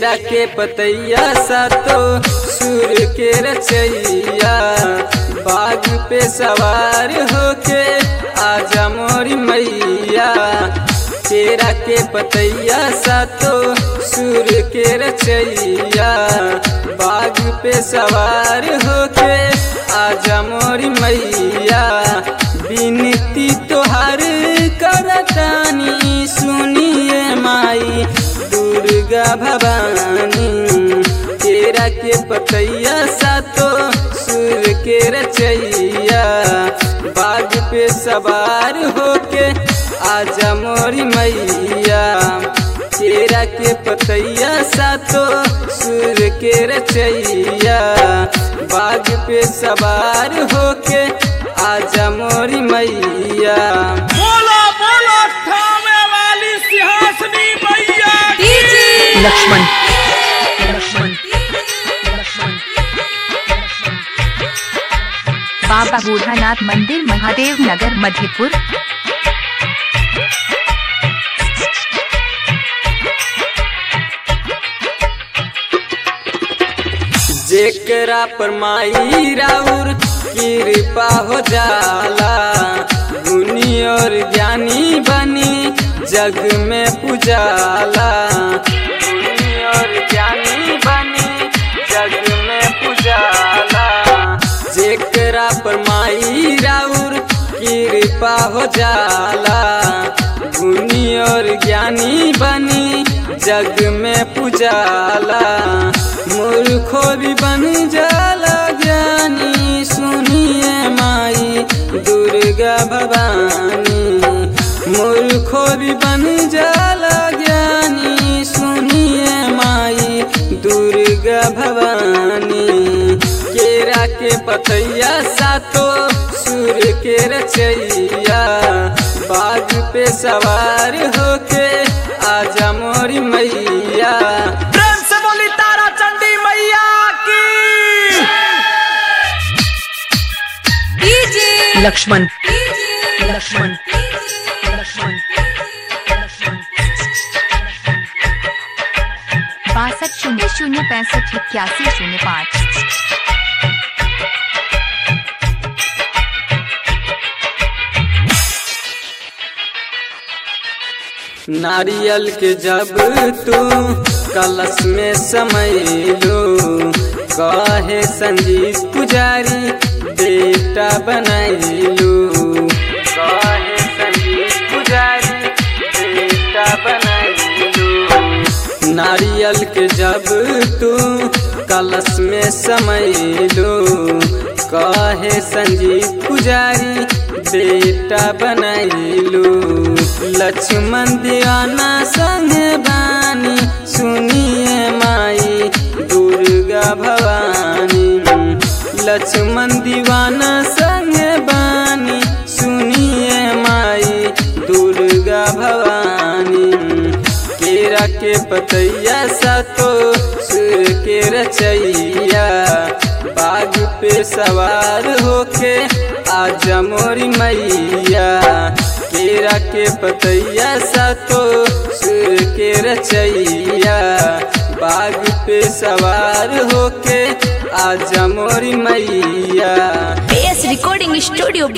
केरा के पतैया सातो सुर के रचैया बाग पे सवार होके आजा मोरी मैया केरा के पतैया सातो सुर के रचैया बाग पे सवार होके आजा मोरी मैया बिनती तोहार करतानी सुनिए माई दुर्गा भवानी केरा के पतैया सातो सुर के रचैया बाग पे सवार होके आजा मोरी मैया केरा के पतैया सातो सुर के रचैया बाग पे सवार होके आजा मोरी मैया बोलो बोलो थामे वाली सिंहासनी मैया की लक्ष्मण लक्ष्मण बाबा बूढ़ानाथ मंदिर महादेव नगर मधेपुर जेकरा पर माई राउर कृपा हो जाला गुनी और ज्ञानी बनी जग में पुजाला गुनी और ज्ञानी बनी जग में पुजाला जेकरा पर माई राउर कृपा हो जाला गुनी और ज्ञानी बनी जग में पुजाला मूर्खो भी बन जाला ज्ञानी सुनिए माई दुर्गा भवानी मूर्खो भी बन जाला ज्ञानी सुनिए माई दुर्गा भवानी केरा के पतैया सातो सुर के रचैया बाग पे सवार होके आजा मोरी मैया प्रेम से बोली तारा चंडी मैया की लक्ष्मण लक्ष्मण लक्ष्मण बासठ शून्य शून्य पैंसठ इक्यासी शून्य पाँच नारियल के जब तू कलश में समैलो कहे संजीत पुजारी बेटा बनैलू कहे संजीत पुजारी बेटा बनैलू नारियल के जब तू कलश में समैलो कहे संजीत पुजारी बेटा बनैलू लक्ष्मण दीवाना संग बानी सुनिए माई दुर्गा भवानी लक्ष्मण दीवाना संग बानी सुनिए माई दुर्गा भवानी केरा के पतैया सातो सुर के रचैया बाग पे सवार होके आजा मोरी मैया केरा के पतैया सातो सुर के रचैया बाग पे सवार होके आजा मोरी मैया बेस रिकॉर्डिंग स्टूडियो